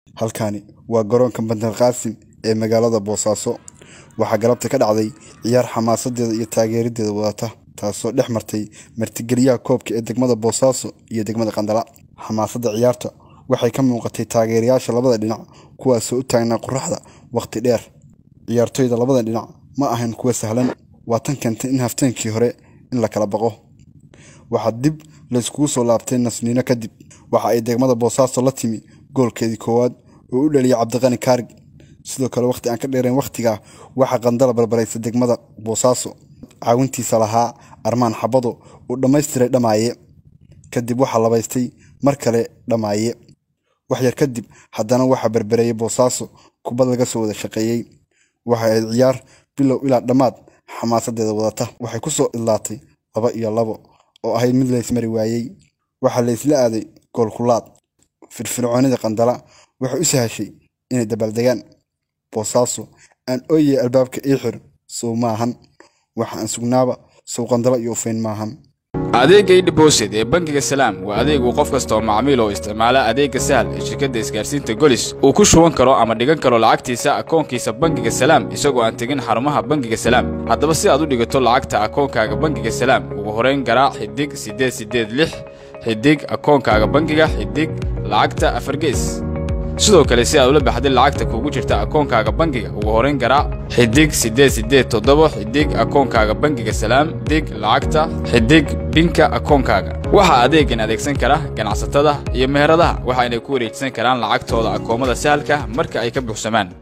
halkani waa garoonka bandar qaasim ee magaalada boosaaso waxaa galabta ka dhacday ciyaar xamaasadeeda iyo taageeradeeda wadata taasoo dhex martay martigeliyaha koobka ee degmada boosaaso iyo degmada qandala xamaasadda ciyaarta waxay ka muuqatay taageerayaasha labada dhinac kuwaasoo u taagnaa qoraxda wakhti dheer ciyaartoyda labada dhinac ma ahayn kuwa sahlan waa tan keentay in hafteenkii hore in la kala baqo waxaa dib layskugu soo laabtay nasniino kadib waxa ay degmada boosaaso la timi goolkeedii koowaad oo u dhaliyay cabdiqani kaarig sidoo kale wakhti aan ka dheerayn wakhtigaa waxaa qandala barbaraysa degmada boosaaso caawintiisa lahaa armaan xabado uu dhammaystiray dhammaaye kadib waxaa labaystay mar kale dhammaaye wax yar kadib haddana waxaa berbereeyay boosaaso kubad laga soo wada shaqeeyey waxay ahayd ciyaar bilow ilaa dhammaad xamaasadeeda wadata waxay ku soo idlaatay laba iyo labo oo ahayd mid laysmari waayey waxaa laysla aaday goolkulaad firfircoonida qandala waxay u sahashay inay dabaaldegaan boosaaso aan ooyey albaabka ii xir sow maahan waxa aan sugnaaba sow qandala iyo ufayn maahan adeegga idhibosid ee bangiga salaam waa adeegu qof kasta oo macmiil oo isticmaala adeegga sahal ee shirkadda isgaarsiinta golis uu ku shuban karo ama dhigan karo lacagtiisa akoonkiisa bangiga salaam isagoo aan tegin xarumaha bangiga salaam haddaba si aad u dhigato lacagta akoonkaaga bangiga salaam ugu horayn garaac xidig siddeed siddeed lix xidig akoonkaaga bangiga xidig lacagta afargees sidoo kale si aad ula baxday lacagta kugu jirta akoonkaaga bangiga ugu horayn garaac xidig siddeed siddeed toddoba xidig akoonkaaga bangiga salaam dig lacagta xidig binka akoonkaaga waxaa adeegan adeegsan kara ganacsatada iyo meheradaha waxayna ku wareejisan karaan lacagtooda akoomada sahalka marka ay ka buuxsamaan